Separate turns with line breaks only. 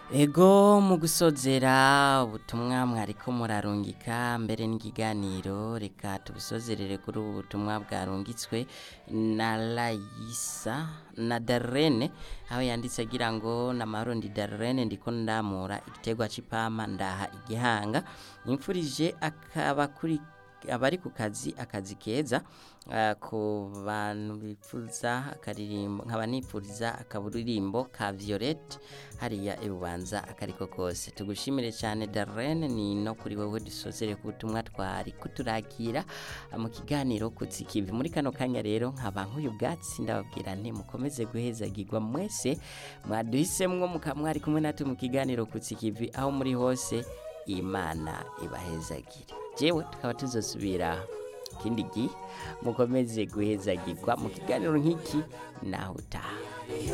Ego mu gusozera ubutumwa mwariko murarungika mbere n'ikiganiro reka tubusozerere kuri ubu butumwa bwarungitswe na Layisa na Darlene aho yanditse agira ngo namahoro ndi Darlene ndiko ndamura igiterwa c'ipampa ndaha igihanga nimfurije akaba kuri abari ku kazi akazi keza uh, ku bantu bipfuza akaririmbo nkaba nipfuriza akaburirimbo ka Violette hariya ibubanza akariko kose tugushimire cyane Darlene ni no kuri wewe dusozere ku butumwa twari kuturakira uh, mu kiganiro kutsikivi muri kano kanya rero nkaba nk'uyu bwatsi ndababwira nti mukomeze guhezagirwa mwese mwaduhisemwo mukamwari kumwe natwe mu kiganiro kutsikivi aho muri hose imana ibahezagire jewe tukaba tuzosubira ikindi gihe mukomeze guhezagirwa mu kiganiro nk'iki naho utaha